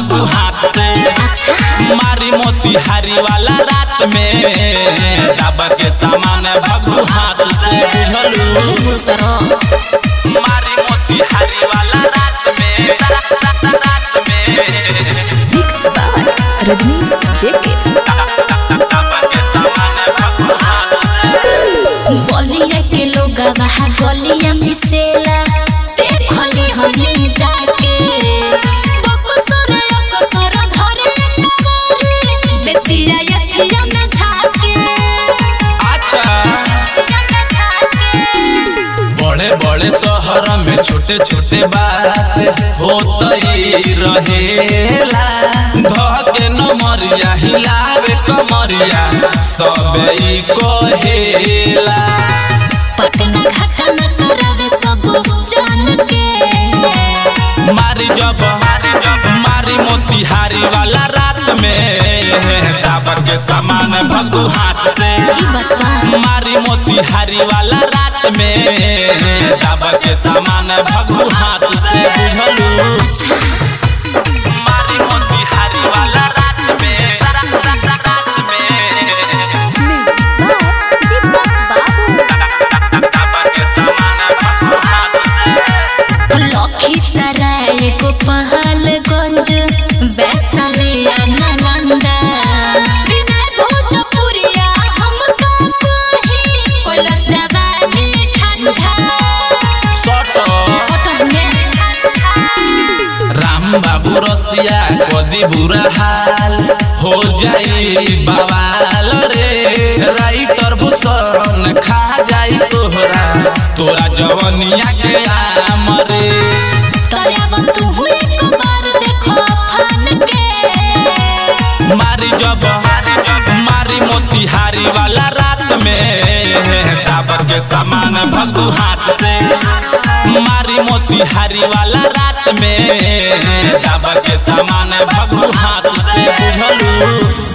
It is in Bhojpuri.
भगू हाथ से मारी मोतिहारी वाला रात में दाबा के सामान भगू हाथ से बुझलू मारी मोतिहारी वाला रात में रात में मिक्स बाय रजनीश जेके दाबा के सामान भगू हाथ से बलिया के लोग वहाँ गलिया मिसेला देखली हनी जाके बकुसर अकसर धरे करी बेतिया यखिया में झाके अच्छा बड़े बड़े शहर में छोटे छोटे बात होतई रहेला धके नमरिया हिलावे कमरिया सबे ई कहेला पटना घाटा न करावे सब जान के मारी जब मारी मोतिहारी वाला रात में दाबा के सामान भगू हाथ से ई बतवा मारी मोतिहारी वाला रात में दाबा के सामान भगू हाथ से बुझलू मारी मोतिहारी वाला रात में रात रात रात में मिक्स बाय दीपक बाबू दाबा के सामान भगू हाथ से लखीसराय गोपालगंज वैशालिया नालंदा विनय भोजपुरिया हमका कही कोलस जवानी ठंडा सटो राम बाबू रसिया कदी बुरा हाल हो जाई बवाल रे राइटर भूषण खा जाई तोहरा तोरा जवनिया के आम रे तोरा तू एक बार देखो फन के मारी जब मारी मोतिहारी वाला रात में दाब के सामान भगू हाथ से मारी मोतिहारी वाला रात में दाब के सामान भगू हाथ से बुझलू